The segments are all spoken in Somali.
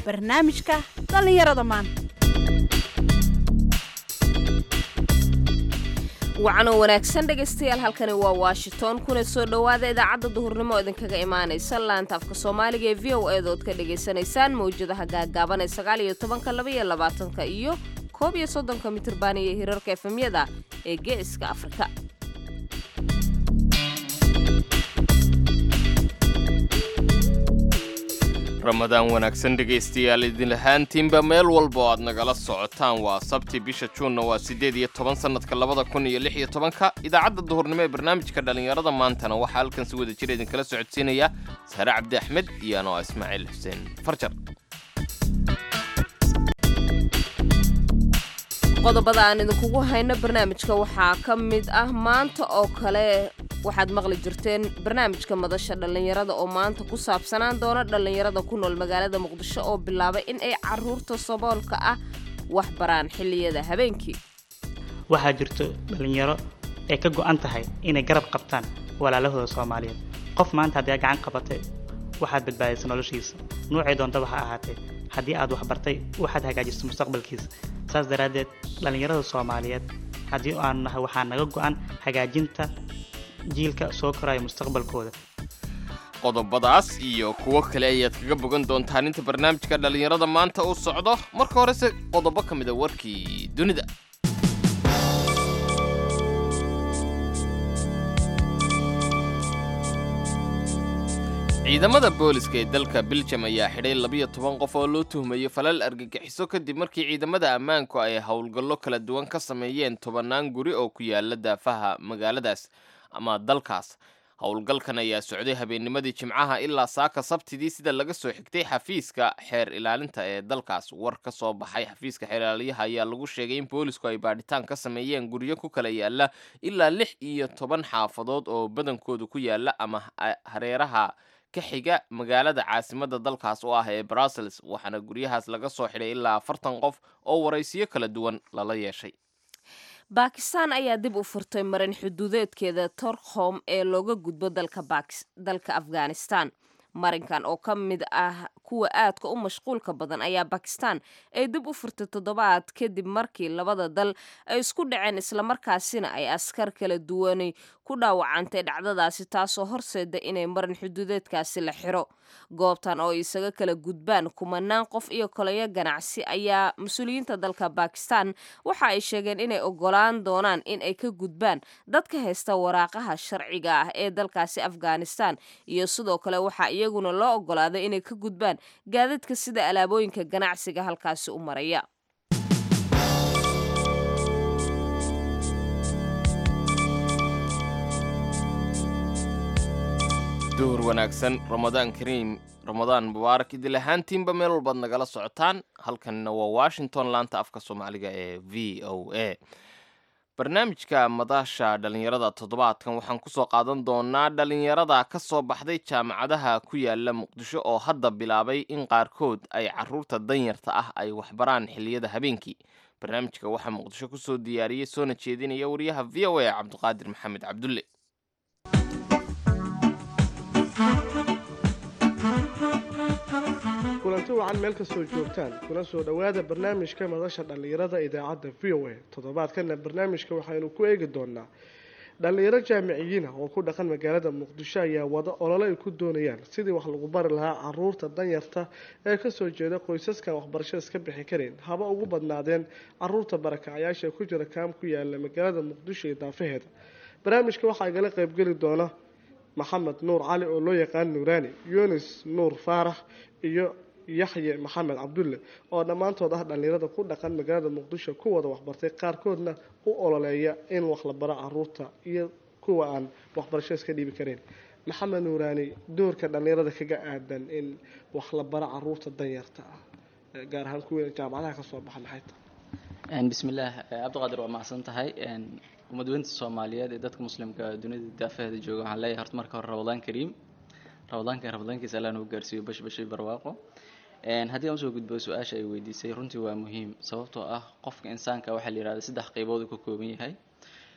barnaamijka dhallinyarada maanta wacanoo wanaagsan dhegaystayaal halkani waa washington kuna soo dhowaada idaacadda duhurnimo oo idinkaga imaanaysa laanta afka soomaaliga ee v o eeda ood ka dhagaysanaysaan mawjadaha gaagaaban ee sagaal iyo tobanka laba iyo labaatanka iyo koob iyo soddonka mitirban iyo hirarka efemyada ee geeska afrika ramadaan wanaagsan dhegaystayaal idin ahaantiinba meel walba oo aad nagala socotaan waa sabti bisha juunna waa siddeed iyo toban sannadka labada kun iyo lix iyo tobanka idaacadda duhurnimo ee barnaamijka dhallinyarada maantana waxaa halkan si wada jira idinkala socodsiinaya sare cabdi axmed iyo anoo ismaaciil xuseen farjar qodobada aan idinkugu hayno barnaamijka waxaa ka mid ah maanta oo kale waxaad maqli jirteen barnaamijka madasha dhallinyarada oo maanta ku saabsanaan doona dhallinyarada ku nool magaalada muqdisho oo bilaabay in ay caruurta saboolka ah wax baraan xilliyada habeenkii waxaa jirto dhallinyaro ay ka go'an tahay inay garab qabtaan walaalahooda soomaaliyeed qof maanta haddii aad gacan qabatay waxaad badbaadaysa noloshiisa nuucay doontaba ha ahaatee haddii aad waxbartay waxaad hagaajiso mustaqbalkiisa saas daraaddeed dhallinyarada soomaaliyeed haddii aanu nahay waxaa naga go'an hagaajinta jiilka soo koraya mustaqbalkooda qodobadaas iyo kuwo kale ayaad kaga bogan doontaan inta barnaamijka dhallinyarada maanta uu socdo marka horese qodobo ka mida warkii dunida ciidamada booliska ee dalka biljam ayaa xidhay labiyo toban qof oo loo tuhmayo falal argagixiso kadib markii ciidamada ammaanku ay howlgallo kala duwan ka sameeyeen tobannaan guri oo ku yaala daafaha magaaladaas ama dalkaas howlgalkan ayaa socday habeennimadii jimcaha ilaa saaka sabtidii sida laga soo xigtay xafiiska xeer ilaalinta ee dalkaas war ka soo baxay xafiiska xeer ilaaliyaha ayaa lagu sheegay in boolisku ay baadhitaan ka sameeyeen guryo ku kala yaala ilaa lix iyo toban xaafadood oo badankoodu ku yaala ama hareeraha ka xiga magaalada caasimada dalkaas oo ah ee brussels waxaana guryahaas laga soo xidhay ilaa afartan qof oo waraysiyo kala duwan lala yeeshay baakistaan ayaa dib u furtay marin xuduudeedkeeda torkhom ee looga gudbo dalka afghanistan marinkan oo ka mid ah kuwa aadka u mashquulka badan ayaa bakistan ay dib u furtay toddobaad kadib markii labada dal ay isku dhaceen islamarkaasina ay askar kala duwanay ku dhaawacantay dhacdadaasi taasoo horseeda inay marin xuduudeedkaasi la xiro goobtan oo isaga kala gudbaan kumanaan qof iyo kolayo ganacsi ayaa mas-uuliyiinta dalka bakistan waxa ay sheegeen inay ogolaan doonaan in ay ka gudbaan dadka haysta waraaqaha sharciga ah ee dalkaasi afghanistan iyo sidoo kale waxaa iyaguna loo ogolaaday inay ka gudbaan gaadadka sida alaabooyinka ganacsiga halkaasi u maraya duhur wanaagsan ramadaan kariim ramadaan mubaarak idil ahaantiinba meel walbaad nagala socotaan halkanna waa washington laanta afka soomaaliga ee v o a barnaamijka madasha dhallinyarada toddobaadkan waxaan kusoo qaadan doonaa dhallinyarada ka soo baxday jaamacadaha ku yaala muqdisho oo hadda bilaabay in qaarkood ay caruurta danyarta ah ay waxbaraan xilliyada habeenkii barnaamijka waxaa muqdisho kusoo diyaariyey soona jeedinaya wariyaha v o a cabdiqaadir maxamed cabdulle kulanti wacan meel kastoo joogtaan kuna soo dhowaada barnaamijka madasha dhallinyarada idaacadda v o a toddobaadkana barnaamijka waxaynu ku eegi doonaa dhallinyaro jaamiciyiin ah oo ku dhaqan magaalada muqdisho ayaa wada olole ay ku doonayaan sidii wax lagu bari lahaa caruurta danyarta ee kasoo jeeda qoysaskan waxbarasho iska bixi karin haba ugu badnaadeen caruurta barakacayaasha ee ku jira kaam ku yaala magaalada muqdisho iyo daafaheeda barnaamijka waxaa igala qeybgeli doona maxamed nuur cali oo loo yaqaan nuuraani yunis nuur faarax iyo yaxye maxamed cabdulle oo dhammaantood ah dhallinyarada ku dhaqan magaalada muqdisho ku wada waxbartay qaarkoodna u ololeeya in wax la baro caruurta iyo kuwa aan waxbarasho iska dhiibi karin maxamed nuuraani doorka dhallinyarada kaga aadan in wax la baro caruurta danyarta ah gaar ahaan kuwii jaamacadaha kasoo baxa maxay tahay bismillaah cabdiqaadir waa macsan tahay ummadweynta soomaaliyeed ee dadka muslimka dunida daafaheeda jooga waxaan leeyahay horta marka hore ramadaan kariim ramadaanka ramadaankiisa allah nagu gaarsiiyo bash bashay barwaaqo haddii aan usoo gudbo su-aasha ay weydiisay runtii waa muhiim sababtoo ah qofka insaanka waxaa la yihahda saddex qeybood uu ka kooban yahay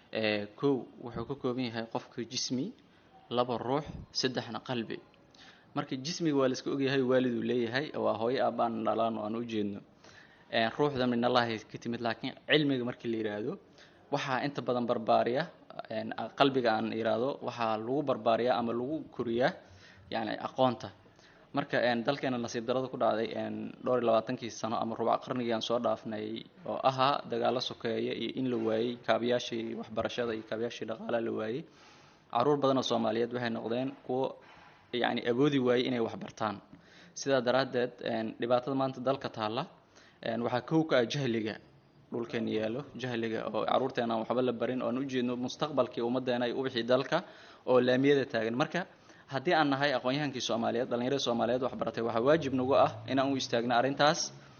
kow wuxuu ka kooban yahay qofka jismi laba ruux saddexna qalbi marka jismiga waa layska ogyahay waaliduu leeyahay waa hooyo aabaan dhalaan oo aan u jeedno ruuxda minallahi ka timid laakiin cilmiga markii la yidhaahdo waxaa inta badan barbaariya qalbiga aan yidhaahdo waxaa lagu barbaariyaa ama lagu koriyaa yani aqoonta marka dalkeena nasiib darada ku dhacday dhowr iyo labaatankii sano ama rubac qarnigii aan soo dhaafnay oo ahaa dagaalo sokeeya iyo in la waayey kaabiyaashii waxbarashada iyo kaabiyaashii dhaqaalaha la waayey caruur badan oo soomaaliyeed waxay noqdeen kuwo yani awoodi waayey inay waxbartaan sidaa daraaddeed dhibaatada maanta dalka taalla waxaa kow ka ah jahliga dhulkeen yaalo jahliga oo caruurteena aan waxba la barin oo aan ujeedno mustaqbalkii ummaddeena iyo ubixii dalka oo laamiyada taagan marka haddii aan nahay aqoon-yahankii soomaaliyeed dhallinyarada soomaaliyeed waxbaratay waxaa waajib nagu ah inaan u istaagno arrintaas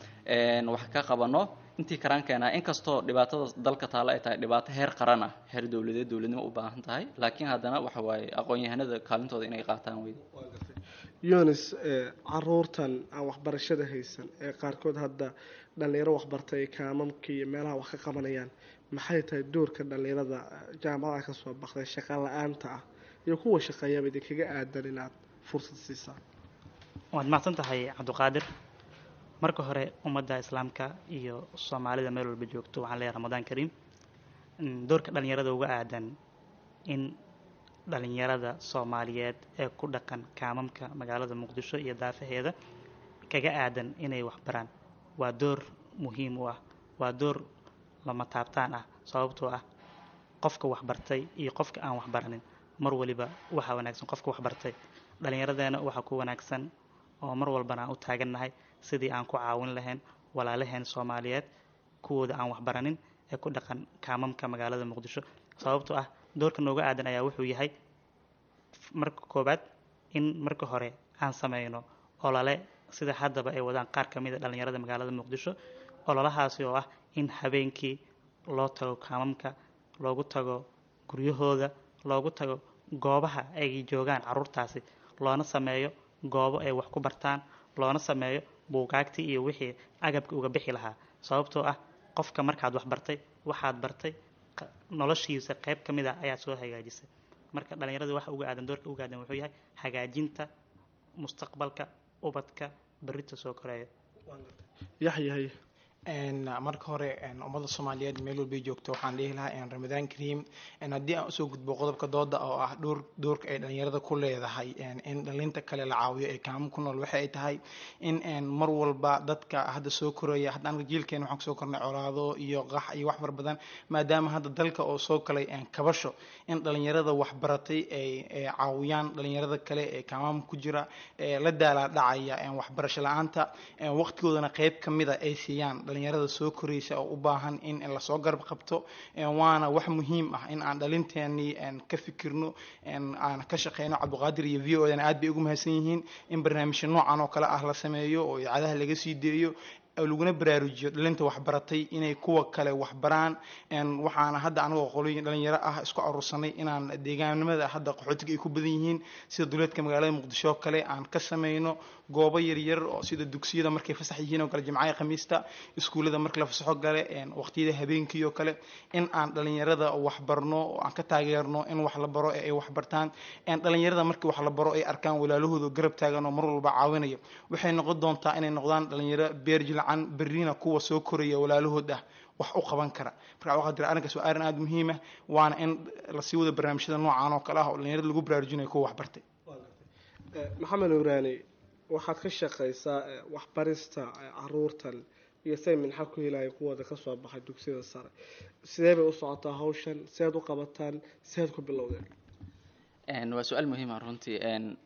wax ka qabano intii karaan keenaa inkastoo dhibaatada dalka taalla ay tahay dhibaato heer qaran ah heer dowladeed dowladnimo u baahan tahay laakiin haddana waxa waaye aqoon-yahanada kaalintooda inay qaataan weyda yunis caruurtan aan waxbarashada haysan ee qaarkood hadda dhallinyaro waxbartay ay kaamamka iyo meelaha wax ka qabanayaan maxay tahay doorka dhallinyarada jaamacadaha ka soo baxday shaqa la-aanta ah iyo kuwa shaqeeyaba idinkaga aadan inaad fursad siisaan waad mahadsan tahay cabdiqaadir marka hore ummadda islaamka iyo soomaalida meel walba joogto waxaan leeyahay ramadaan kariim doorka dhallinyarada uga aadan in dhallinyarada soomaaliyeed ee ku dhaqan kaamamka magaalada muqdisho iyo daafaheeda kaga aadan inay waxbaraan waa door muhiim u ah waa door lama taabtaan ah sababtoo ah qofka waxbartay iyo qofka aan waxbaranin mar waliba waxaa wanaagsan qofka waxbartay dhallinyaradeena waxaa ku wanaagsan oo mar walbana aan u taagannahay sidii aan ku caawin lahayn walaalaheen soomaaliyeed kuwooda aan waxbaranin ee ku dhaqan kaamamka magaalada muqdisho sababtoo ah doorka nooga aadan ayaa wuxuu yahay marka koowaad in marka hore aan sameyno olole sida haddaba ay wadaan qaar ka mid a dhallinyarada magaalada muqdisho ololahaasi oo ah in habeenkii loo tago kaamamka loogu tago guryahooda loogu tago goobaha ay joogaan caruurtaasi loona sameeyo goobo ay wax ku bartaan loona sameeyo buugaagtii iyo wixii agabka uga bixi lahaa sababtoo ah qofka markaad wax bartay waxaad bartay noloshiisa qayb ka mid a ayaad soo hagaajisay marka dhallinyarada waxa uga aadan doorka uga aadan wuxuu yahay hagaajinta mustaqbalka ubadka berrita soo koreeya yaxyahay marka hore ummadda soomaaliyeed meel walbay joogto waxaan dhihi lahaa ramadaan kariim haddii aan usoo gudbo qodobka dooda oo ah dhowr doorka ay dhalinyarada ku leedahay in dhalinta kale la caawiyo ee kaamo ku nool waxa ay tahay in mar walba dadka hadda soo koraya hadda anaga jiilkeena waxaan kusoo kornay colaado iyo qax iyo wax far badan maadaama hadda dalka oo soo galay kabasho in dhalinyarada waxbaratay ay caawiyaan dhalinyarada kale ee kaamaam ku jira la daalaa dhacaya waxbarasho la-aanta waqtigoodana qeyb kamida ay siiyaan dhalinyarada soo koraysa oo u baahan in lasoo garab qabto waana wax muhiim ah in aan dhalinteenii ka fikirno aan ka shaqeyno cabdiqaadir iyo v o dana aad bay ugu mahadsan yihiin in barnaamijyo noocan oo kale ah la sameeyo oo idaacadaha laga sii deeyo laguna baraarujiyo dhalinta waxbaratay inay kuwa kale waxbaraan waxaana hadda anagoo qolooyin dhalinyaro ah isku aruursanay inaan deegaanimada hadda qaxootiga ay ku badan yihiin sida duleedka magaalada muqdisho oo kale aan ka sameyno goobo yaryar oo sida dugsiyada markay fasax yihiin oo kale jimcaha khamiista iskuullada marka la fasaxo gale waqtiyada habeenkii oo kale in aan dhalinyarada waxbarno oo aan ka taageerno in wax la baro ee ay waxbartaan dhalinyarada markii wax la baro ay arkaan walaalahooda garab taagan oo mar walba caawinaya waxay noqon doontaa inay noqdaan dhalinyaro beerjil berrina kuwa soo koraya walaalahood ah wax u qaban kara marka waxaa jira arrinkaas waa arrin aada muhiim ah waana in lasii wada barnaamijyada noocan oo kale ah oo dhalinyarada lagu baraarujinayo kuwa waxbartay maxamed nuuraani waxaad ka shaqaysaa waxbarista caruurtan iyo say minxa ku helaya kuwooda kasoo baxay dugsiyada sare sidee bay u socotaa hawshan sideed u qabataan sideed ku bilowdeen waa su-aal muhiima runtii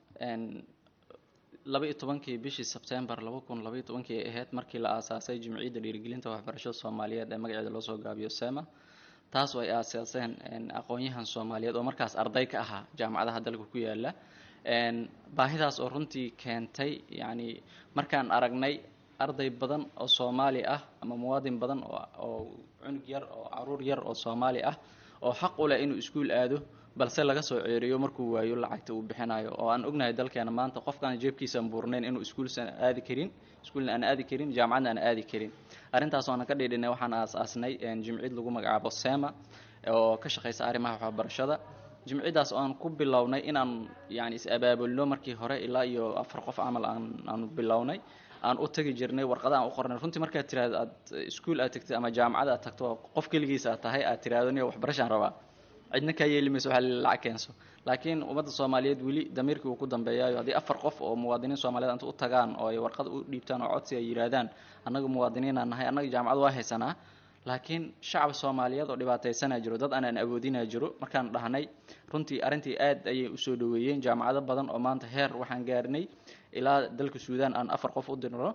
laba iyo tobankii bishii sebtembar laba kun labaiyo tobankii ay ahayd markii la aasaasay jimciyadda dhiirigelinta waxbarashada soomaaliyeed ee magaceeda loo soo gaabiyo sema taas oo ay aasaaseen aqoon-yahan soomaaliyeed oo markaas arday ka ahaa jaamacadaha dalka ku yaala baahidaas oo runtii keentay yacni markaan aragnay arday badan oo soomaali ah ama muwaadin badan oo cunug yar oo caruur yar oo soomaali ah oo xaq u leh inuu iskuul aado balse laga soo ceeriyo markuu waayo lacagta uu bixinayo oo aan ognahay dalkeena maanta qofkaan jeebkiisaan buurnayn inuu iskuulsan aadi karin iskuulna aan aadi karin jaamacadna aan aadi karin arrintaas oonan ka dhiidhinay waxaan aasaasnay jimcid lagu magacaabo sema oo ka shaqeysa arrimaha waxbarashada jimcidaas oo aan ku bilownay inaan yani is abaabulno markii hore ilaa iyo afar qof camal aan aanu bilownay aan u tagi jirnay warqada aan u qornay runtii markaad tiraahdo aad iskuol aad tagtid ama jaamacad aad tagto qof keligiisa aad tahay aad tiraahdo niyo waxbarashaan rabaa cidna kaa yeeli mayso waxaa la lacag keenso laakiin ummadda soomaaliyeed weli damiirkii uu ku dambeeyaayo haddii afar qof oo muwaadiniin soomaaliyeed inta u tagaan oo ay warqad u dhiibtaan oo codsi ay yidhaahdaan annaga muwaadiniinaan nahay annaga jaamacad waa haysanaa laakiin shacab soomaaliyeed oo dhibaataysanaa jiro dad aanaan awoodinaa jiro markaan dhahnay runtii arrintii aad ayay usoo dhaweeyeen jaamacado badan oo maanta heer waxaan gaarnay ilaa dalka suudaan aan afar qof u dirno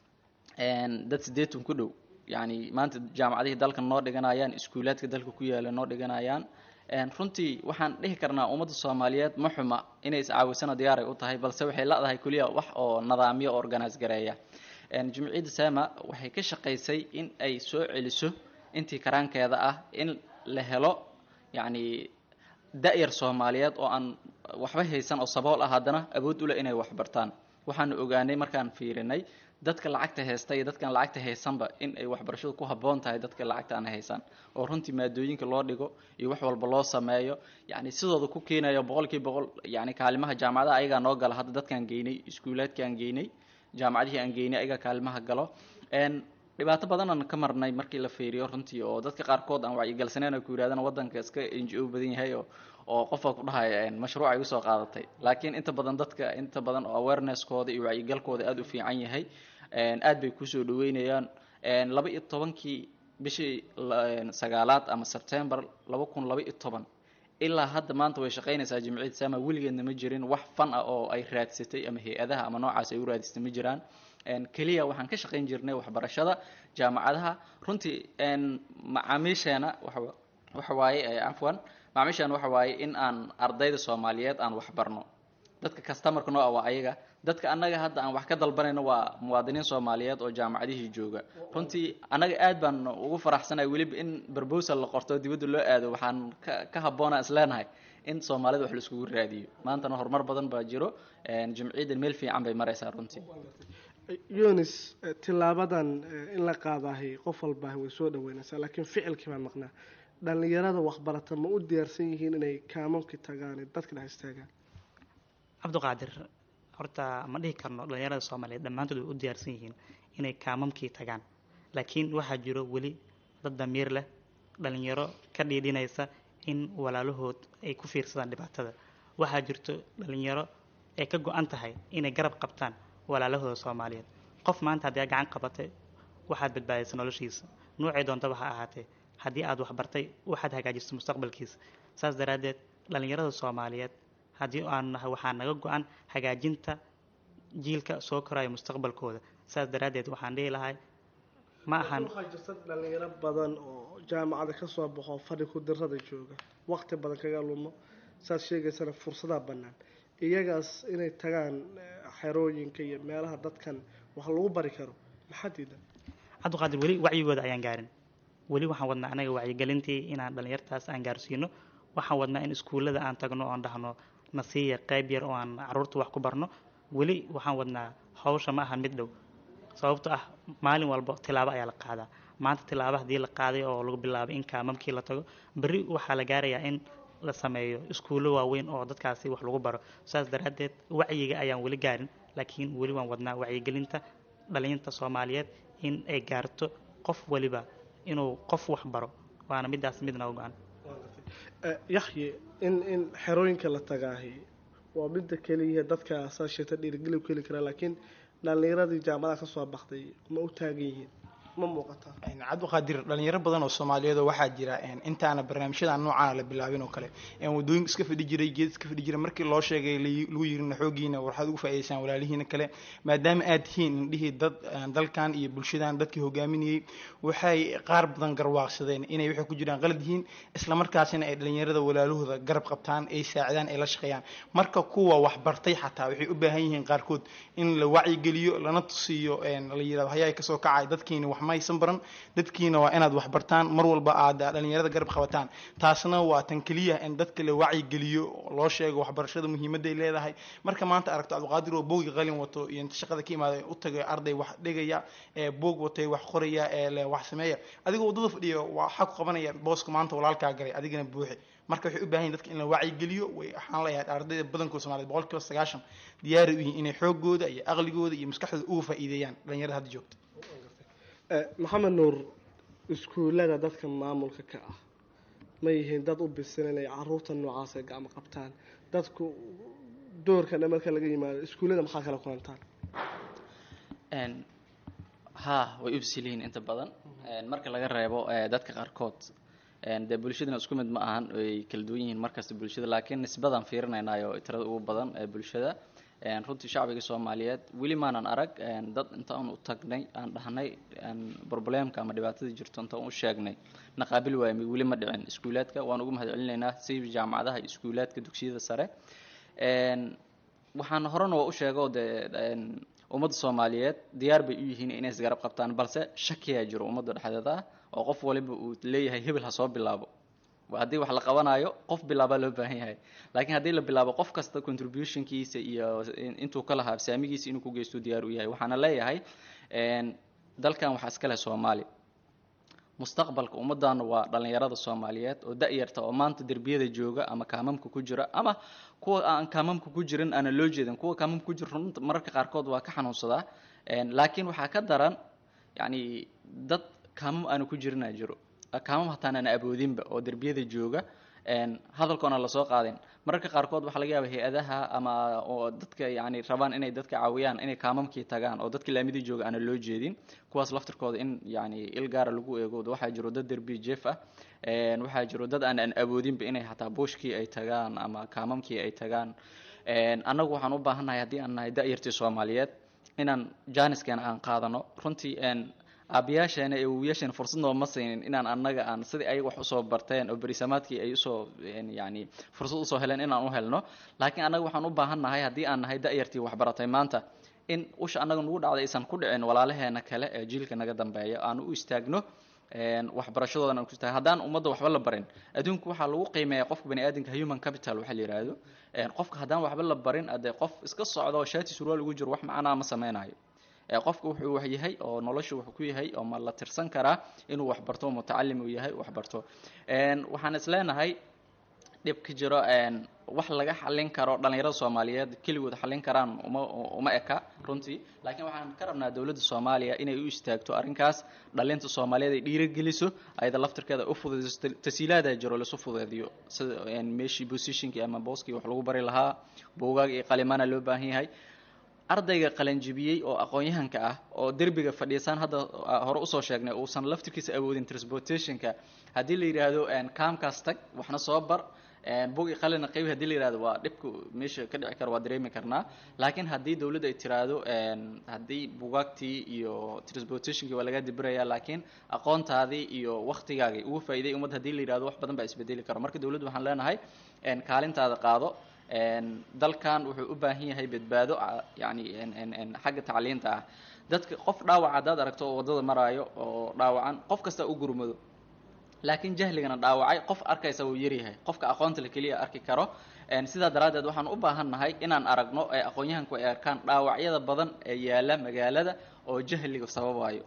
dad siddeetan ku dhow yacni maanta jaamacadihii dalka noo dhiganayaan iskuulaadka dalka ku yaala noo dhiganayaan runtii waxaan dhihi karnaa ummadda soomaaliyeed ma xuma inay iscaawisana diyaaray u tahay balse waxay la-dahay keliya wax oo nidaamyo oo organise gareeya jimciyadda sama waxay ka shaqaysay in ay soo celiso intii karaankeeda ah in la helo yacni da-yar soomaaliyeed oo aan waxba haysan oo sabool ah haddana awood u leh inay waxbartaan waxaanu ogaanay markaan fiirinay dadka lacagta haysta iyo dadkaan lacagta haysanba in ay waxbarashadu ku habboon tahay dadka lacagta aan haysan oo runtii maadooyinka loo dhigo iyo wax walba loo sameeyo yacni sidooda ku keenayo boqolkiiba boqol yacni kaalimaha jaamacadaha ayagaa noo gala hadda dadkaan geynay iskuulaadka aan geynay jaamacadihii aan geynay ayagaa kaalimaha galo dhibaato badan aan ka marnay markii la fiiriyo runtii oo dadka qaarkood aan wacyigalsaneyn ay ku yidhahdaan waddanka iska n g o badan yahay oo oo qofka ku dhahaya mashruuc ay usoo qaadatay laakiin inta badan dadka inta badan oo awareness-kooda iyo wacyigalkooda aada u fiican yahay aad bay kusoo dhaweynayaan laba iyo tobankii bishii sagaalaad ama september laba kun laba iyo toban ilaa hadda maanta way shaqaynaysaa jimciyad sama weligeedna ma jirin wax fan ah oo ay raadsatay ama hay-adaha ama noocaas ay u raadsatay ma jiraan keliya waxaan ka shaqayn jirnay waxbarashada jaamacadaha runtii macaamiisheena waxa waaye cafwan macaamiisheena waxa waaye in aan ardayda soomaaliyeed aan waxbarno dadka customarka noo ah waa ayaga dadka annaga hadda aan wax ka dalbanayno waa muwaadiniin soomaaliyeed oo jaamacadihii jooga runtii annaga aad baan ugu faraxsanahay weliba in proposal la qorto dibadda loo aado waxaan ka ka habboona isleenahay in soomaalida wax la iskugu raadiyo maantana horumar badan baa jiro jimciyaddan meel fiican bay maraysaa runtii yunis tilaabadan in la qaadahay qof walbaahi way soo dhaweynaysaa laakiin ficilkii baan maqnaa dhallinyarada waxbarata ma u diyaarsan yihiin inay kaamamkii tagaan dadka dhex istaagaan cabdiqaadir horta ma dhihi karno dhallinyarada soomaaliyeed dhammaantood way u diyaarsan yihiin inay kaamamkii tagaan laakiin waxaa jiro weli dad damiir leh dhallinyaro ka dhiidhinaysa in walaalahood ay ku fiirsadaan dhibaatada waxaa jirto dhallinyaro ay ka go-an tahay inay garab qabtaan walaalahooda soomaaliyeed qof maanta haddii aad gacan qabatay waxaad badbaadaysa noloshiisa noocay doontaba ha ahaatee haddii aad waxbartay waxaad hagaajisay mustaqbalkiisa saas daraaddeed dhallinyarada soomaaliyeed haddii aan nahay waxaa naga go-an hagaajinta jiilka soo koraya mustaqbalkooda saas daraaddeed waxaan dhihi lahay ma ahan waxaa jirta dhalinyaro badan oo jaamacada kasoo baxo fadhi ku dirada jooga waqti badan kaga lumo saad sheegaysana fursadaa bannaan iyagaas inay tagaan xerooyinka iyo meelaha dadkan wax lagu bari karo maxaa diidan cabdiqaadir weli wacyigooda ayaan gaarin weli waxaan wadnaa anaga wacyigelintii inaan dhallinyartaas aan gaarsiino waxaan wadnaa in iskuullada aan tagno oon dhahno nasiiya qayb yar oo aan caruurta wax ku barno weli waxaan wadnaa hawsha ma ahan mid dhow sababto ah maalin walba tilaabo ayaa la qaadaa maanta tilaabo haddii la qaaday oo lagu bilaabay in kaamamkii la tago berri waxaa la gaarayaa in la sameeyo iskuullo waaweyn oo dadkaasi wax lagu baro saas daraaddeed wacyiga ayaan weli gaarin laakiin weli waan wadnaa wacyigelinta dhalinyarta soomaaliyeed in ay gaarto qof waliba inuu qof wax baro waana midaas midna go-an yaxye in in xerooyinka la tagaahi waa midda keliya dadka saa sheegta dhiirigeli ku heli karaa laakiin dhallinyaradii jaamacadaha kasoo baxday ma u taagan yihiin ma muuqataa cabdiqaadir dhalinyaro badan oo soomaaliyeed oo waxaa jira intaana barnaamijyadan noocaana la bilaabin oo kale wadooyinka iska fadhi jiray geed iska fadhi jiray markii loo sheegay lagu yirina xoogiina waxaad ugu faa'iidaysaan walaalihiina kale maadaama aad tihiin indhihii dad dalkan iyo bulshadan dadkii hogaaminayey waxay qaar badan garwaaqsadeen inay waxay ku jiraan qalad yihiin islamarkaasina ay dhalinyarada walaalahooda garab qabtaan ay saacidaan ay la shaqeeyaan marka kuwa waxbartay xataa waxay u baahan yihiin qaarkood in la wacyigeliyo lana tusiyo la yirahdo hayaa kasoo kacay dadkiina wax ma aysan baran dadkiina waa inaad wax bartaan mar walba aad dhalinyarada garab qabataan taasna waa tan keliya in dadka la wacyigeliyo loo sheego waxbarashada muhiimadday leedahay marka maanta aragto cabdiqaadir oo boogi qalin wato iyo inta shaqada ka imaaday u tagay arday wax dhigaya ee boog watay wax qoraya ee le wax sameeya adigoo waddada fadhiya waxaa ku qabanaya booska maanta walaalkaa galay adigana buuxi marka waxay u baahan yihin dadka in la wacyigeliyo way waxaan leeyahay ardayda badankooda soomaaliyed boqol kiiba sagaashan diyaari u yihiin inay xoogooda iyo aqligooda iyo maskaxdooda uga faa'iideeyaan dhalinyarada hadda joogta maxamed nuur iskuullada dadka maamulka ka ah ma yihiin dad u bisil inay caruurta noocaas ay gacmo qabtaan dadku doorkana marka laga yimaado iskuullada maxaa kala kulantaan ha way u bisilihiin inta badan marka laga reebo dadka qaarkood dee bulshadana isku mid ma ahan ay kala duwan yihiin markasta bulshada laakiin nisbadan fiirinaynayo tirada ugu badan ee bulshada runtii shacbiga soomaaliyeed weli maanan arag dad intaan u tagnay aan dhahnay problemka ama dhibaatada jirto intaan u sheegnay naqaabil waaymi weli ma dhicin iskuulaadka waan ugu mahad celinaynaa si jaamacadaha iyo iskuulaadka dugsiyada sare waxaan horena waa u sheego dee ummadda soomaaliyeed diyaar bay u yihiin inay isgarab qabtaan balse shakiyaa jiro ummadda dhexdeeda ah oo qof waliba uu leeyahay hebel ha soo bilaabo haddii wax la qabanayo qof bilaabaa loo baahan yahay laakiin haddii la bilaabo qof kasta contributionkiisa iyo intuu ka lahaa saamigiisa inuu ku geysto diyaar u yahay waxaana leeyahay dalkan waxaa iska leh soomaali mustaqbalka ummaddaana waa dhalinyarada soomaaliyeed oo da-yarta oo maanta derbiyada jooga ama kaamamka ku jira ama kuwa aan kaamamka ku jirin aana loo jeedin kuwa kaamamka ku jira runta mararka qaarkood waa ka xanuunsadaa laakiin waxaa ka daran yacni dad kaamam aana ku jirinaa jiro kaamam hataan aan aboodinba oo derbiyada jooga hadalkoona lasoo qaadin mararka qaarkood waxaa laga yaaba hay-adaha ama oo dadka yani rabaan inay dadka caawiyaan inay kaamamkii tagaan oo dadka laamidii jooga aana loo jeedin kuwaas laftirkooda in yani il gaara lagu eego waxaa jiro dad derbi jeef ah waxaa jiro dad aan aan awoodinba inay hataa buushkii ay tagaan ama kaamamkii ay tagaan annagu waxaan u baahannahay haddii aan nahay da-yartii soomaaliyeed inaan jaaniskeena aan qaadano runtii aabayaasheena ee wiilasheena fursad nooma siinin inaan annaga aan sidii ayaga wax usoo barteen oo berisamaadkii ay usoo yani fursad usoo heleen inaan u helno laakiin annaga waxaan u baahan nahay haddii aan nahay da-yartii waxbaratay maanta in usha annaga nagu dhacday aysan ku dhicin walaalaheena kale ee jiilka naga dambeeya aan u istaagno waxbarashadoodan aan ku istaag haddaan ummadda waxba la barin adduunku waxaa lagu qiimeeya qofka bani aadamka human capital waxa la yidhaahdo qofka haddaan waxba la barin adee qof iska socdo shaati surwaal ugu jiro wax macnaa ma sameynayo qofka wuxuu wax yahay oo nolosha wuxuu ku yahay oo ma la tirsan karaa inuu waxbarto mutacalim uu yahay waxbarto waxaan is leenahay dhib ka jiro wax laga xalin karo dhalinyarada soomaaliyeed keligood xalin karaan uma uma eka runtii laakiin waxaan ka rabnaa dowladda soomaaliya inay u istaagto arrinkaas dhalinta soomaaliyeed ay dhiirigeliso ayada laftirkeeda u fududeyso tasiilaadaa jiro lasu fudeediyo sida meeshii positionkii ama booskii wax lagu bari lahaa buugaag iyo qalimana loo baahan yahay ardayga qalanjibiyey oo aqoon-yahanka ah oo derbiga fadhiisaan hadda hore usoo sheegnay uusan laftirkiisa awoodin transportationka haddii la yidhaahdo kaamkaas tag waxna soo bar bugi qalina qaybi hadii la yihahdo waa dhibka meesha ka dhici kara waa dareemi karnaa laakiin haddii dowladda ay tiraahdo haddii bugaagtii iyo transportationkii waa laga dibiraya laakiin aqoontaadii iyo waktigaagii ugu faa'iiday ummad hadii la yihahdo wax badan baa isbedeli karo marka dowladda waxaan leenahay kaalintaada qaado dalkan wuxuu u baahan yahay badbaado yani xagga tacliinta ah dadka qof dhaawac haddaad aragto oo waddada maraayo oo dhaawacan qof kasta u gurmado laakiin jahligana dhaawacay qof arkaysa wuu yaryahay qofka aqoonta la keliya arki karo sidaa daraaddeed waxaan u baahan nahay inaan aragno ee aqoon-yahanku ay arkaan dhaawacyada badan ee yaala magaalada oo jahliga sababayo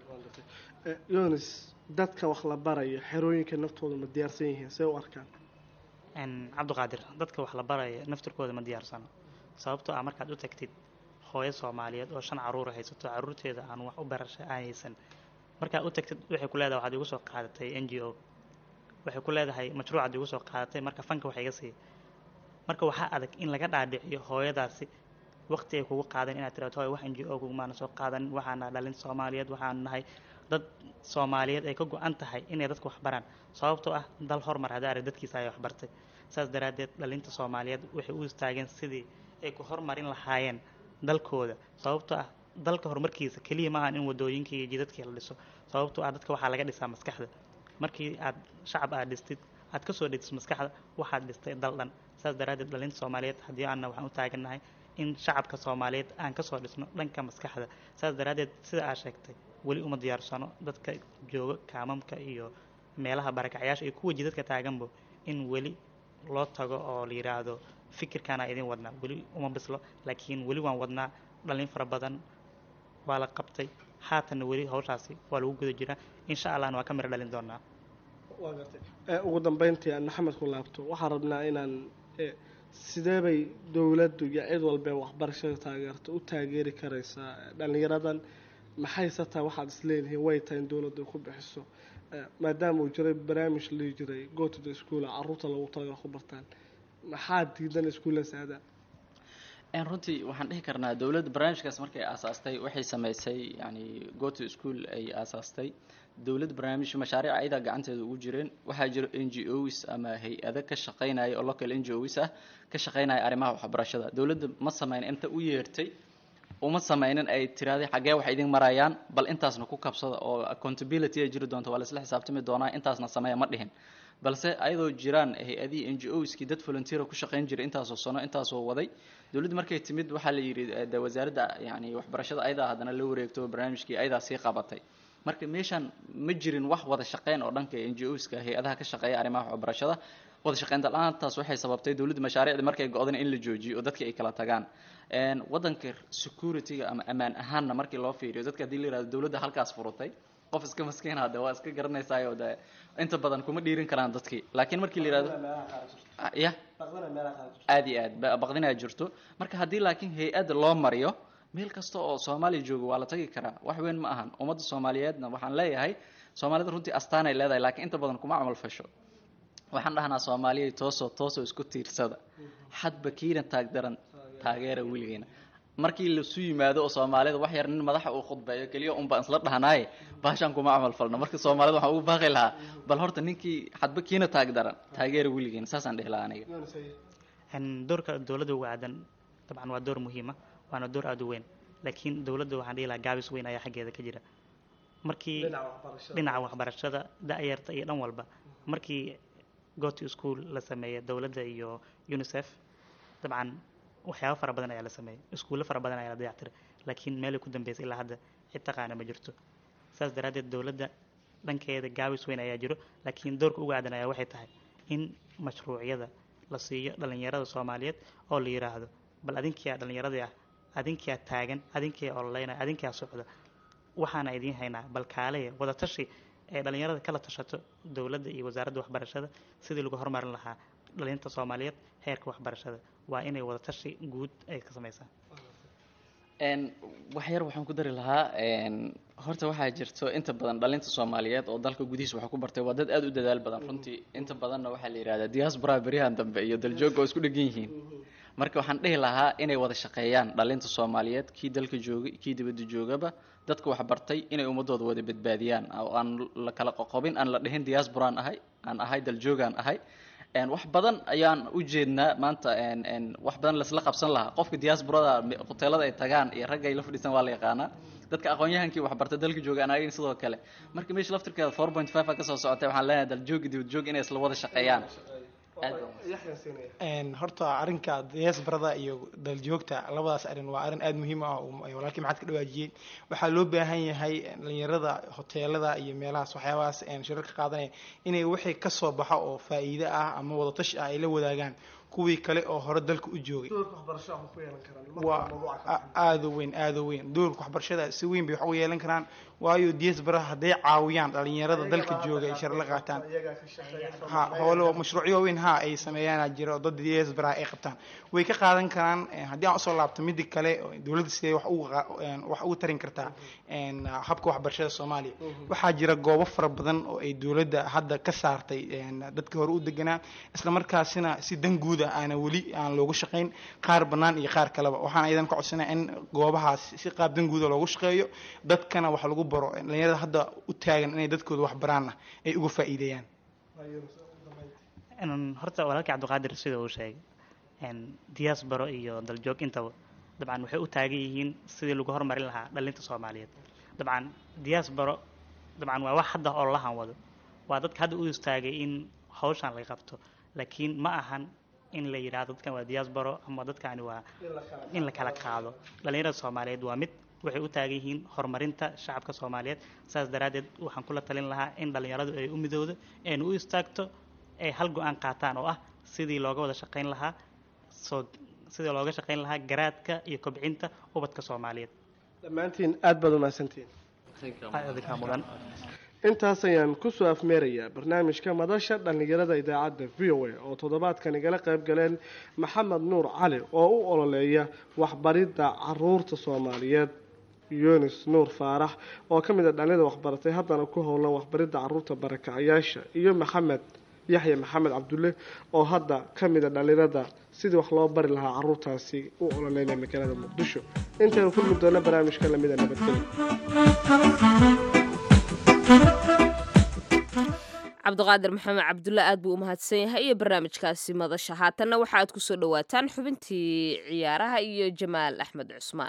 yonis dadka wax la barayo xerooyinka naftooda ma diyaarsan yihiin see u arkaan cabdiqaadir dadka wax la baraya naftirkooda ma diyaarsano sababtoo ah markaad u tagtid hooyo soomaaliyeed oo shan caruur haysato caruurteeda aan wax u barasha aanaysan markaad u tagtid waxay ku leedahay waxaad igu soo qaadatay n g o waxay ku leedahay mashruucaad igu soo qaadatay marka fanka wax iga sii marka waxaa adag in laga dhaadhiciyo hooyadaasi waqti ay kugu qaadan inaad tiraado hooy wax n g o kugumaana soo qaadanin waxaana dhalin soomaaliyeed waxaan nahay dad soomaaliyeed ay ka go-an tahay inay dadka wax baraan sababtoo ah dal hormar hadda arag dadkiisa ay waxbartay saas daraaddeed dhalinta soomaaliyeed waxay u istaageen sidii ay ku hormarin lahaayeen dalkooda sababtoo ah dalka horumarkiisa keliya maahan in wadooyinkii iyo jidadkii la dhiso sababtoo ah dadka waxaa laga dhisaa maskaxda markii aad shacab aad dhistid aad kasoo dhigtid maskaxda waxaad dhistay dal dhan saas daraaddeed dhalinta soomaaliyeed haddii aanna waxaan u taagannahay in shacabka soomaaliyeed aan kasoo dhisno dhanka maskaxda saas daraaddeed sida aad sheegtay weli uma diyaarsano dadka jooga kaamamka iyo meelaha barakacyaasha iyo kuwa jidadka taaganbo in weli loo tago oo la yidhaahdo fikirkaana idin wadnaa weli uma bislo laakiin weli waan wadnaa dhalin fara badan waa la qabtay haatanna weli hawshaasi waa lagu guda jiraa insha allahna waa ka miro dhalin doonaa waa gartay Eh, ugu dambeyntii aan maxamed ku laabto waxaan rabnaa inaan eh, sidee bay dowladdu iyo cid walba ee waxbarashada taageerto u taageeri karaysaa dhallinyaradan maxayse tahay waxaad isleedihiin way tahay in dowladdu ay ku bixiso Eh, maadaama uu jiray barnaamij lii jiray go to the school caruurta lagu talagala ku bartaan maxaa diidan iskuulladaas aadaan En runtii waxaan dhihi karnaa dowladda barnaamijkaas markay aasaastay waxay sameysay yani go to school ay aasaastay dowladda barnaamij mashaariic ayadaa gacanteeda ugu jireen waxaa jira n g os ama hay-ado ka shaqeynaya oo local n g os ah ka shaqeynaya arrimaha waxbarashada dowladda ma sameyn inta u yeertay uma sameynin ay tiraahday xaggee wax idin marayaan bal intaasna ku kabsada oo accountability ay jiri doonto waa laisla xisaabtami doonaa intaasna sameeya ma dhihin balse ayadoo jiraan hay-adihii n g oskii dad volunteer ku shaqeyn jiray intaasoo sano intaasoo waday dowladda markay timid waxaa la yidhi eh, de wasaaradda yani waxbarashada ayadaa haddana la wareegto barnaamijkii ayadaa sii qabatay marka meeshaan ma jirin wax wada shaqeyn oo dhanka n g oska hay-adaha ka shaqeeya arrimaha waxbarashada wada shaqeynta la-aantaas waxay sababtay dowladda mashaariicda markay go-dan in la joojiyo oo dadka ay kala tagaan En wadanka security-ga ama ammaan ahaanna markii loo fiiriyo dadka haddii la yihahdo dowladda halkaas furutay qof iska maskiin hade waa iska garanaysaayoo de inta badan kuma dhiirin karaan dadkii laakiin markii la yihahdo Ah, ya aad iyo aad ba- baqdinaa jirto marka haddii laakiin hay-ad loo mariyo meel kasta oo soomaaliya jooga waa la tagi karaa wax weyn ma ahan ummadda soomaaliyeedna waxaan leeyahay soomaalida runtii astaanay leedahay laakiin inta badan kuma camal fasho waxaan dhahnaa soomaaliyay toosoo toosoo isku tiirsada xadba kiina taagdaran taageera weligeena markii lasu yimaado oo soomaalida wax yar nin madaxa uu khudbeeyo keliya un baan isla dhahnaaye baashaan kuma camal falno marka soomaalida waxaan ugu baaqi lahaa bal horta ninkii xadba kiina taagdaran taageera weligeena saasaan dhihi lahaa aniga En doorka dowladda uga aadan dabcan waa door muhiima waana door aada u weyn laakiin dowladda waxaan dhihi lahaa gaabis weyn ayaa xaggeeda ka jira markii dhinaca waxbarashada da-yarta iyo dhan walba markii go to school la sameeyay dowladda iyo unicef dabcan waxyaabo fara badan ayaa la sameeyay iskuulo fara badan ayaa la dayactiray laakiin meelay ku dambeysay ilaa hadda cid taqaana ma jirto saas daraaddeed dowladda dhankeeda gaabis weyn ayaa jiro laakiin doorka uga aadan ayaa waxay tahay in mashruucyada la siiyo dhalinyarada soomaaliyeed oo la yidhaahdo bal adinkiyaa dhalinyaradii ah adinkiyaa taagan adinkiyaa ololeynaya adinkiyaa socda waxaana idiin haynaa bal kaaleya wada tashi ee dhalinyarada kala tashato dowladda iyo wasaaradda waxbarashada sidii lagu horumarin lahaa dhalinta soomaaliyeed heerka waxbarashada waa inay wada tashi guud ay ka sameysaan En wax yar waxaan ku dari lahaa en horta waxaa jirto inta badan dhalinta soomaaliyeed oo dalka gudihiisa wax ku bartay waa dad aada u dadaal badan runtii inta badanna waxaa la yidhahdaa diaspora beryahan dambe iyo daljooga oo isku dhegan yihiin marka waxaan dhihi lahaa inay wada shaqeeyaan dhalinta soomaaliyeed kii dalka joogay kii dibadda joogaba dadka wax bartay inay ummadooda wada badbaadiyaan oo aan la kala qoqobin aan la dhihin diasporaan ahay aan ahay daljoogaan ahay En wax badan ayaan u jeednaa maanta en en wax badan laisla qabsan lahaa qofka diasporada me- hoteelada ay tagaan iyo ragga ay la fadhiistaan waa la yaqaanaa dadka aqoon-yahankii waxbarta dalka jooga aan agayn sidoo kale marka meesha laftirkeeda four point five a kasoo socotay waxaan leenahay daljoogi dibad joog inay isla wada shaqeeyaan aad baan En horta arrinka diasporada iyo daljoogta labadaas arrin waa arrin aada muhiim ah oo ay walaalkii maxaad ka dhawaajiyey waxaa loo baahan yahay dhalinyarada hoteelada iyo meelahaas waxyaabahaas en shirarka qaadanaya inay wixii kasoo baxo oo faa'iido ah ama wadatashi ah ay la wadaagaan kuwii kale oo hore dalka u joogay doorka waxbarashada waxay ku yeelan karaan marka waa mawduuca ka a- aada u weyn aada u weyn doorka waxbarashada si weyn bay wax ugu yeelan karaan waayo diaspora hadday caawiyaan dhalinyarada dalka jooga ay shar la qaataan iyagaa ka shaqeeya ha howlo mashruucyo waaweyn ha ay sameeyaan jira oo dad diaspora ay qabtaan way ka qaadan karaan eh, haddii aan usoo laabto midi kale oo dowladda sidee wax ugu qa- en, wax ugu tarin kartaa en, habka waxbarashada soomaaliya waxaa jira goobo fara badan oo ay dowladda hadda ka saartay en, dadka hore u deganaa isla markaasina si dan guud ah aana weli aan loogu shaqayn qaar bannaan iyo qaar kaleba waxaan idan ka codsanaya in goobahaas si qaab dan guuda loogu shaqeeyo dadkana wax lagu baro dhalinyarada hadda u taagan inay dadkooda wax baraanna ay uga faa'iideeyaan En horta walaalkii cabdiqaadir sida uu sheegay en diaspora iyo daljoog intaba dabcan waxay u taagan yihiin sidii lagu horumarin lahaa dhalinta soomaaliyeed dabcan diaspora dabcan waa wax hadda oo lahan wado waa dadka hadda u istaagay in hawshan laga qabto laakiin ma ahan in la yidhaahdo dadkan waa diaspora ama dadkani waa in la kala qaado dhalinyarada soomaaliyeed waa mid waxay u taagan yihiin horumarinta shacabka soomaaliyeed saas daraaddeed waxaan kula talin lahaa in dhallinyaradu ay u midowdo ayna u istaagto ay hal go-aan qaataan oo ah sidii looga wada shaqayn lahaa soo sidii looga shaqayn lahaa garaadka iyo kobcinta ubadka soomaaliyeed dhammaantiin aad baad umahadsantihiin adinkaa mudan intaas ayaan kusoo afmeerayaa barnaamijka madasha dhallinyarada idaacadda v o a oo toddobaadkan igala qayb galeen maxamed nuur cali oo u ololeeya waxbaridda caruurta soomaaliyeed yunis nuur faarax oo ka mid a dhallinyada waxbaratay haddana ku howlan waxbaridda caruurta barakacayaasha iyo maxamed yaxya maxamed cabdulle oo hadda ka mid a dhallinyarada sidii wax loo bari lahaa caruurtaasi u ololeynaya magaalada muqdisho intaynu kulmi doona barnaamijka lamida nabadgelya cabdiqaadir maxamed cabdulle aad buu u mahadsan yahay iyo barnaamijkaasi madasha haatanna waxa aad kusoo dhawaataan xubintii ciyaaraha iyo jamaal axmed cusmaan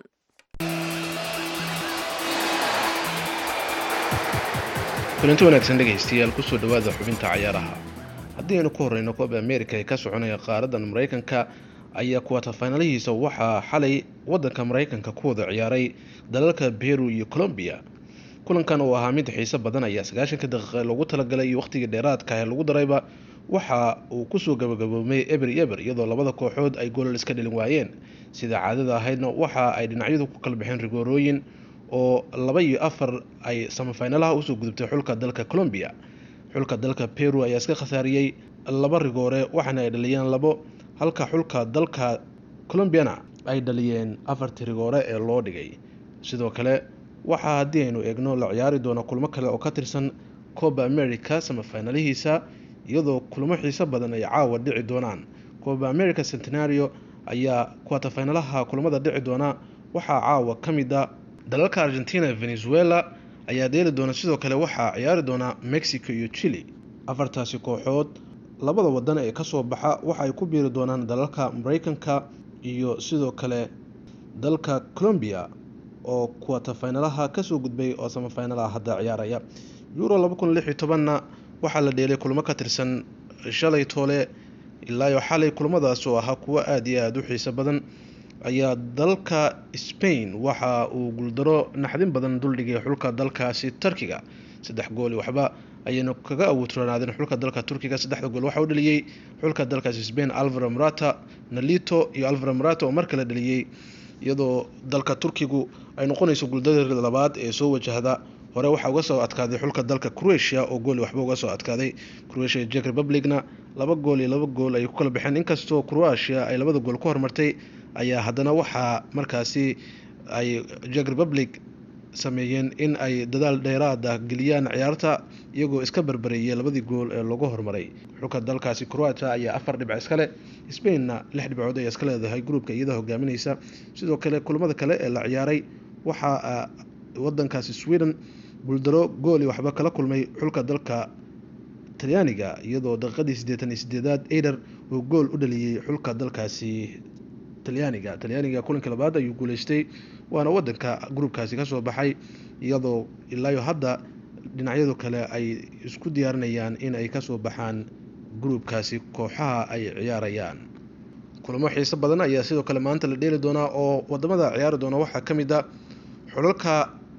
kulanti wanaagsan dhegaystayaal kusoo dhowaada xubinta cayaaraha haddii aynu ku horreyno kooba amerika ee ka soconaya qaaradan maraykanka ayaa kuwata faynalihiisa waxaa xalay waddanka maraykanka ku wada ciyaaray dalalka beru iyo colombiya kulankan oo ahaa mid xiiso badan ayaa sagaashanka daqiiqa loogu talagalay iyo wakhtigii dheeraadka ee lagu darayba waxa uu kusoo gabagaboomay eber eber iyadoo labada kooxood ay goolal iska dhalin waayeen sida caadada ahaydna waxa ay dhinacyadu ku kala baxeen rigoorooyin oo laba iyo afar ay samafinalaha usoo gudubtay xulka dalka colombiya xulka dalka peru ayaa iska khasaariyey laba rigoore waxaana ay dhaliyeen labo halka xulka dalka colombiana ay dhaliyeen afartii rigoore ee loo dhigay sidoo kale waxaa haddii aynu eegno la ciyaari doono kulmo kale oo ka tirsan coba america samafinalihiisa iyadoo kulmo xiiso badan ay caawa dhici doonaan coba america centenario ayaa kuwatafinalaha kulamada dhici doona waxaa caawa ka mid a dalalka argentina venezuela ayaa dheeli doona sidoo kale waxaa ciyaari doona mexico iyo chile afartaasi kooxood labada wadan ee kasoo baxa waxa ay ku biiri doonaan dalalka mareykanka iyo sidoo kale dalka colombia oo kuwatafinalaha kasoo gudbay oo samafinalaha hadda ciyaaraya euro laba kun lix iyo tobanna waxaa la dheelay kulmo ka tirsan shalay toole ilaayo xalay kulmadaas oo ahaa kuwo aada iyo aada u xiiso badan ayaa dalka spain waxa uu guuldaro naxdin badan duldhigay xulka dalkaasi turkiga saddex gooli waxba ayayna kaga awoodroonaadeen xulka dalka turkiga saddexda gool waxa u dhaliyey xulka dalkaasi spain alvaro marata nalito iyo alvaro marata oo mar kale dhaliyey iyadoo dalka turkigu ay noqonayso guuldadeeda labaad ee soo wajahda hore waxaa uga soo adkaaday xulka dalka croatia oo gooli waxba uga soo adkaaday croatia iyo jek republicna laba gool iyo laba gool ay ku kala baxeen inkastoo croatia ay labada gool ku hormartay ayaa haddana waxaa markaasi ay jek republic sameeyeen in ay dadaal dheeraada geliyaan ciyaarta iyagoo iska barbareeyay labadii gool ee lagu hormaray xulka dalkaasi croatia ayaa afar dhibc iskale spainna lix dhibcood ayaa iska leedahay gruubka iyada hogaaminaysa sidoo kale kulamada kale ee la ciyaaray waxaa wadankaasi sweden guuldaro gooli waxba kala kulmay xulka dalka talyaaniga iyadoo daqiiqadii siddeetan iyo sideedaad eider uu gool u dhaliyey xulka dalkaasi talyaaniga talyaaniga kulankii labaad ayuu guuleystay waana wadanka gruubkaasi kasoo baxay iyadoo ilaayo hadda dhinacyadu kale ay isku diyaarinayaan in ay kasoo baxaan gruubkaasi kooxaha ay ciyaarayaan kulamo xiiso badan ayaa sidoo kale maanta la dheeli doonaa oo wadamada ciyaari doona waxaa ka mid a xulalka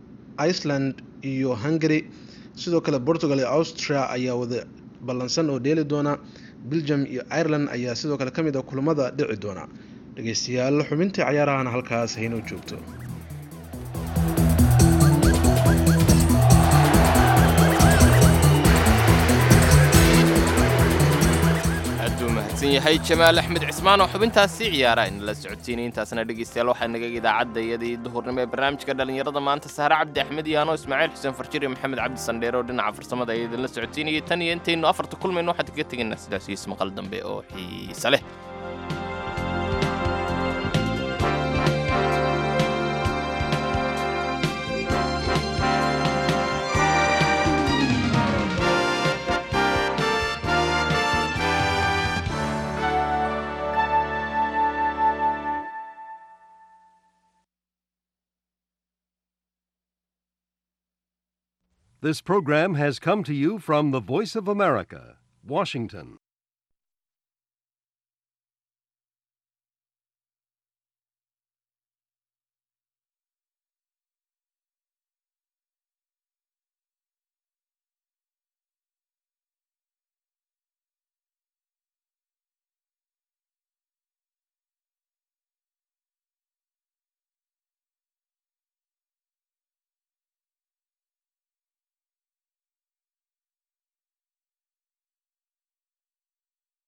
iceland iyo hungary sidoo kale portugal iyo austria ayaa wada ballansan oo dheeli doona belgium iyo ireland ayaa sidoo kale ka mid a kulamada dhici doona dhegeystayaal xubintii cayaarahana halkaas haynoo joogto aaduu mahadsan yahay jamaal axmed cismaan oo xubintaasi ciyaara inala socodsiinay intaasna dhegeystayaal waxaa naga idaacadda iyadii duhurnimo ee barnaamijka dhallinyarada maanta sahre cabdi axmed iyo anoo ismaaciil xuseen farjir iyo maxamed cabdi sandheere oo dhinaca farsamada ayaa idinla socodsiinayay tan iyo intaynu afarta kulmayno waxaan kaga tegaynaa sidaas iyo ismaqal dambe oo xiise leh This program has come to you from the Voice of America, Washington.